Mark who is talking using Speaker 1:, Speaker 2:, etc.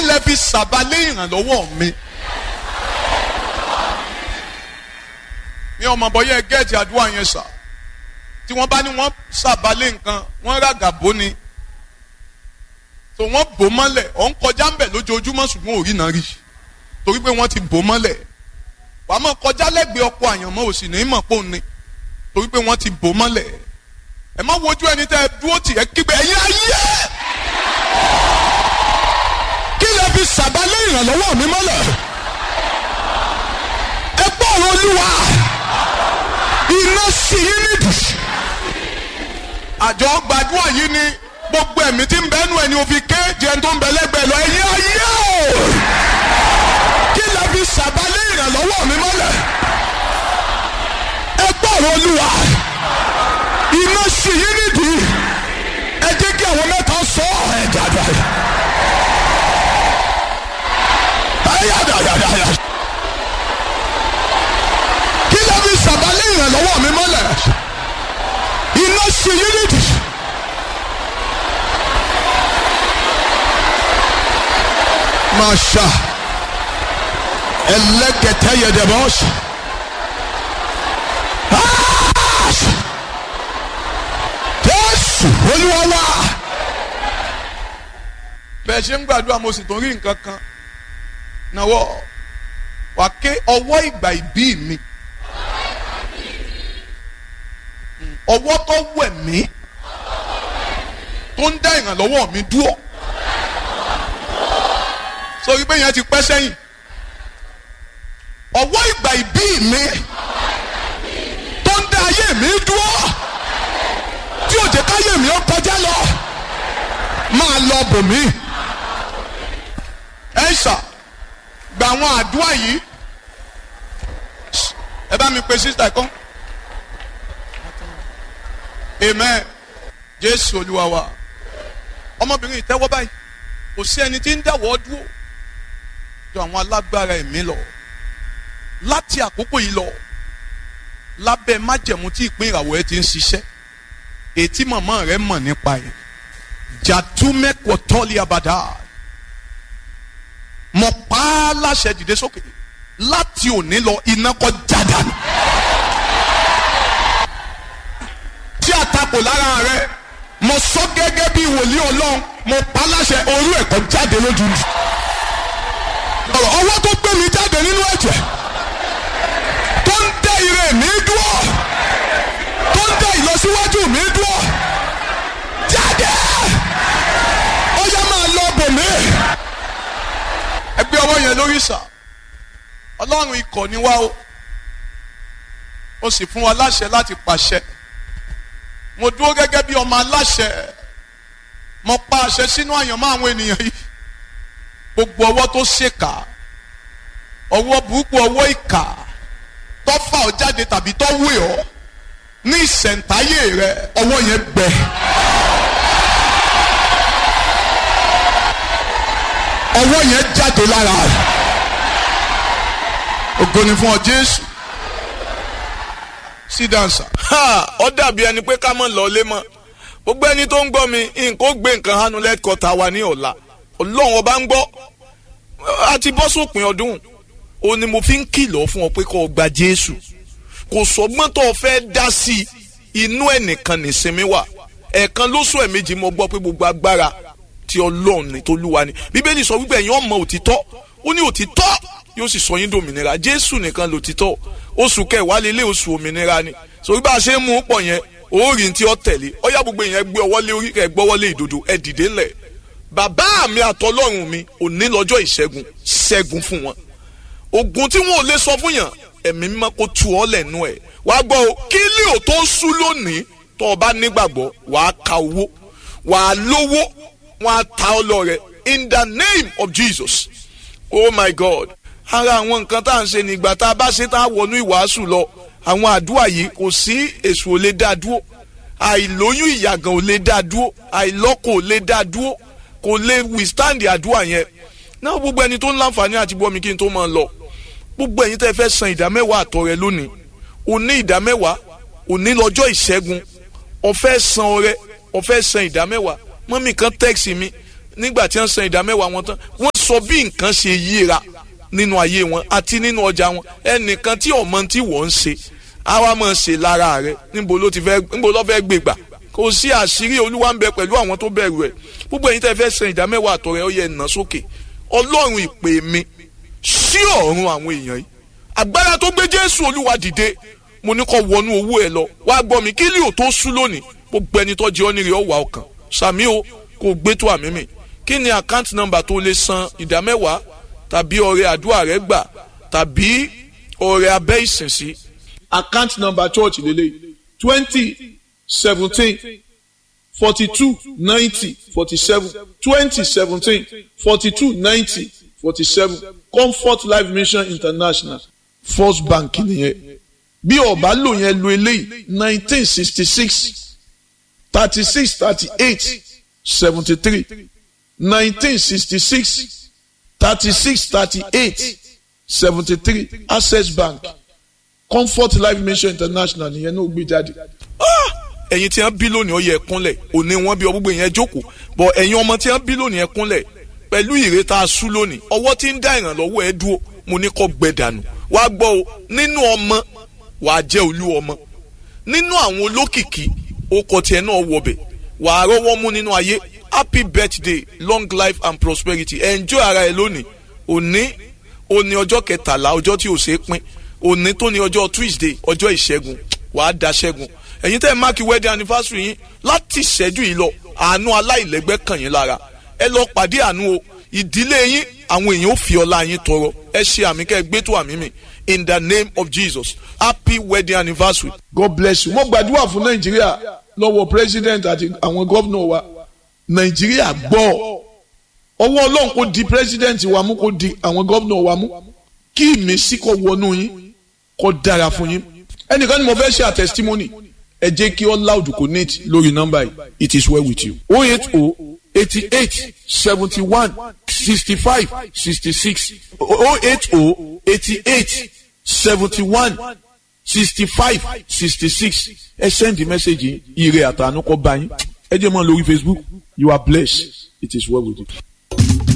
Speaker 1: lẹ fi sàbálẹ̀ ìrànlọ́wọ́ mi. ní ọmọ bọ́yẹ gẹ́ẹ̀tì àdúrà yẹn sà tí wọ́n bá ní wọ́n sàbálẹ̀ nǹkan wọ́n ràgà bó ni tó wọ́n bò mọ́lẹ̀ ọ̀ ń kọjá ń bẹ̀ lójoojúmọ́ ṣùgbọ́n òrí náà rí torí pé wọ́n ti bò mọ́lẹ̀ wàá mọ̀ kọjá lẹ́gbẹ̀ẹ́ ọkọ̀ àyànmọ́ òsì ní mọ̀ pò ní torí pé wọ́n ti bò mọ́lẹ̀ ẹ má wojú ẹni tẹ́ ẹ dúró tì ẹ kígbe ẹ̀yin ayé kí lè fi sàbálẹ̀ ìrànlọ́wọ́ mi mọ́lẹ̀ ẹ gbọ́ ọ̀rọ̀ olúwa iná sí yín nídìí àjọ gbàdúrà yìí ni gbogbo ẹ̀mí tí ń bẹ nù ẹni òfin ké jẹun tó ń bẹ lẹ́gbẹ̀ẹ́ lọ ẹ̀yin ayé o kí lè fi sàbálẹ̀ ìrànlọ́wọ́ mi mọ́lẹ̀ ẹ gbọ́ ọ̀rọ̀ olúwa iná sí yín nídìí ẹ jẹ́ kí àwọn mẹ́ta sọ ẹ̀ dáadáa ẹ yá dáadáa kí lè fi sàbálẹ̀ ìrànlọ́wọ́ mi mọ́lẹ̀ iná sí yín nídìí. Masha elekete yedebos. Jésù Olúwa wa. Bẹ́ẹ̀ ṣe ń gbàdúrà mo sì tún rí nǹkan kan náwó wà ké ọwọ́ ìgbà ìbí mi ọwọ́ tó wẹ̀ mí tó ń dá ìrànlọ́wọ́ mi dúró sórí pé yẹn ti pẹ́ sẹ́yìn ọwọ́ ìgbà ìbí mi tó ń dá ayé mi dúró tí ò jẹ́ káyé mi ó kọjá lọ máa lọ bò mí ẹ ṣà gba àwọn àdúrà yìí ẹ bá mi pe sísítà kan amen jésù olúwa wa ọmọbìnrin ìtẹ́wọ́ báyìí kò sí ẹni tí ń dáwọ́ dúró jọ àwọn alágbára ẹ̀mí lọ láti àkókò yìí lọ lábẹ́ májẹ̀mú tí ìpín ìràwọ̀ ẹ ti ń ṣiṣẹ́ ètí màmá rẹ mọ̀ nípa ẹ̀ jàdúmẹ́kọ̀ tọ́lé abàdá mọ̀ pa á láṣẹ dìde sókè láti òní lọ iná kọ́ jáda tí àtakò lára rẹ mo sọ gẹ́gẹ́ bí wòlíì ọlọ́run mo pa á láṣẹ orú ẹ̀kọ́ jáde lójú mi ọ̀rọ̀ ọwọ́ tó gbé mi jáde nínú ẹ̀jẹ̀ tó ń dẹ ire mi dúró tó ń dẹ ìlọsíwájú mi dúró jáde ó yẹ máa lọ bò mí. ẹgbẹ́ ọwọ́ yẹn lórí sà ọlọ́run ikọ̀ ni wá o ó sì fún wa láṣẹ láti pàṣẹ mo dúró gẹ́gẹ́ bí ọmọ aláṣẹ mo pa àṣẹ sínú àyànmọ́ àwọn ènìyàn yìí gbogbo ọwọ́ tó ṣèkà ọwọ́ burúkú ọwọ́ ìkà tó fà ọ́ jáde tàbí tó wé ọ́ ní ìṣẹ̀ǹtáyé rẹ ọwọ́ yẹn gbẹ. ọwọ́ yẹn jáde lára rẹ ògo ni fún ọ Jésù sí dansa.
Speaker 2: ó dàbí ẹni pé ká mọ̀ lọ lé mọ́ gbogbo ẹni tó ń gbọ́ mi nǹkan ó gbé nǹkan hánu lẹ́kọ̀ọ́ta wa ní ọ̀la ọlọ́run ọba ń gbọ́ a ti bọ́ sópin ọdún o ni mo fi ń kìlọ̀ fún ọ pé kó o gba jésù kò sọgbọ́n tó o fẹ́ dá sí inú ẹnìkan nìsinmi wà ẹ̀ẹ̀kan lóṣù ẹ̀mejì mo gbọ́ pé gbogbo agbára ti ọlọ́run ní tolúwa ni bíbélì sọ wípé ẹ̀yin ọmọ òtítọ́ ó ní òtítọ́ yóò sì sọ yín dòmìnira jésù nìkan lòtítọ́ oṣù kẹwàá lélẹ̀ oṣù òmìnira ni sọ wípé a ṣe ń mú pọ̀ yẹn òórìn tí ó tẹ̀lé ọyá gbogbo yẹn gbé ọwọ́ lé orí kẹ́ gbọ́wọ́ lé ìdodo ẹ dìde ńlẹ̀ bàbá mi àtọlọ́run mi òní lọ́jọ́ ìṣẹ́gun ṣẹ́gun fún wọn ogun tí wọn ò lè sọ fún yàn ẹ̀mí mímọ́ kó tu ọ́ lẹ́nu ẹ̀ wàá gbọ́ o kí ilé ò tó sú lónìí tó o bá nígbàgbọ́ wàá ka owó wàá lówó wàá ta ọ lọ rẹ in the name of Jesus oh my God ara àwọn nǹkan tá à ń ṣe nígbà tá a bá ṣe tá a wọnú ìwàásù lọ àwọn àdúrà yìí kò sí èso ò lè dá dúró àìlóyún ìyàgàn ò lè dá dúró àìlọ́kọ ò lè dá dúró kò lè withstand àdúrà yẹn náà gbogbo ẹni tó ń láǹfààní àti bọ́ mi kí n tó máa lọ gbogbo ẹ̀yin tẹ́ fẹ́ san ìdámẹ́wàá àtọ̀ rẹ lónìí òní ìdámẹ́wàá òní lọ́jọ́ ìṣẹ́gun ọ̀fẹ́ san ọrẹ ọ̀fẹ́ san ìdámẹ́wàá mọ́mì kan tẹ́ẹ̀sì mi nígbà tí wọ́n san ìdámẹ́wàá wọn tán wọ́n sọ sọ bí nǹkan ṣe yíra nínú ayé wọn àti nínú ọjà wọn ẹnìkan tí ọmọ tí wọ́n ń ṣe àwa máa ṣe lára rẹ níbo ló ti fẹ́ níbo ló fẹ́ gbé gbà kò sí àṣírí olúwa ń bẹ pẹ̀lú àwọn tó bẹ̀rù ẹ̀ gbogbo ẹ̀yin tẹ́ fẹ́ san ìdá mẹ́wàá àtọ̀rẹ́ ó yẹ nà sókè ọlọ́run ìpè mi sí ọ̀run àwọn èèyàn yìí agbára tó gbé jésù olúwa dìde mo ní kó wọnú owó ẹ lọ wá gbọ́ mi kí lè ò tó sú lónìí gbogbo ẹni tó jẹ́ ọ́nìrè ọ̀wà ọkàn sàmí o kò gbé tó àmì mi kí ni account number tó lè san ìdá mẹ́wàá tàbí ọrẹ àdúrà rẹ gbà tàbí ọrẹ abẹ́ ìsinsí.
Speaker 3: account number church lele twenty seventeen forty two ninety forty seven twenty seventeen forty two ninety forty seven comfort life mission international first bank nìyẹn bí ọba lò yẹn lo eléyìí nineteen sixty six thirty six thirty eight seventy three nineteen sixty six thirty six thirty eight seventy three access bank comfort life mission international nìyẹn náà gbé jáde.
Speaker 2: ẹ̀yin tí wọ́n bí lónìí ó yẹ kúnlẹ̀ òní wọ́n bí ọgbọ́gbọ́ yẹn jókòó bọ̀ ẹ̀yin ọmọ tí wọ́n bí lónìí ẹ kúnlẹ̀ pẹ̀lú ìrètà asú lónìí ọwọ́ tí ń dá ìrànlọ́wọ́ ẹ dúró mo ní kó gbẹ dànù wàá gbọ́ o nínú ọmọ wàá jẹ́ olú ọmọ nínú àwọn olókìkí okọ̀ tiẹ̀ náà wọbẹ̀ wàá rọ́wọ́ mú nínú ayé happy birthday long life and prosperity enjoy ara ẹ lónìí òní òní ọjọ́ kẹtàlá ọjọ́ tí ò ṣeé pín òní tó ní ọjọ́ tuesday ọjọ́ ìṣẹ́gun wàá da ṣẹ́gun ẹ̀yin tẹ́ ẹ máàkì wedding anniversary yín láti ìṣẹ́jú yìí lọ àánú aláìlẹ́gbẹ́ kàn yín lára ẹ lọ pàdé àánú o ìdílé yín àwọn èèyàn ò fi ọlá yín tọrọ ẹ ṣe àmì kẹ́ ẹ gbé tó àmì mi in the name of jesus happy wedding anniversary.
Speaker 3: god bless you mo gbàdúrà fún nàìjíríà lọ́wọ́ president àti àwọn gómìnà wa nàìjíríà gbọ́ ọwọ́ ọlọ́run kò di president wa mú kò di àwọn gómìnà wa mú kí ìmísí kó wọnú yín kó dára fún yín ẹnìkan ni mo fẹ́ ṣe àtẹsítímọ́nì ẹ jẹ́ kí all loud connect lórí nọ́mbà yìí it is well with you.
Speaker 4: oh eight oh eighty eight seventy one sixty five sixty six oh eight oh eighty eight seventy one sixty five sixty six ẹ send the message yìí ire àtànú kọ bá yín ẹ jẹ́ mọ́ lórí facebook you are blessed it is well with you.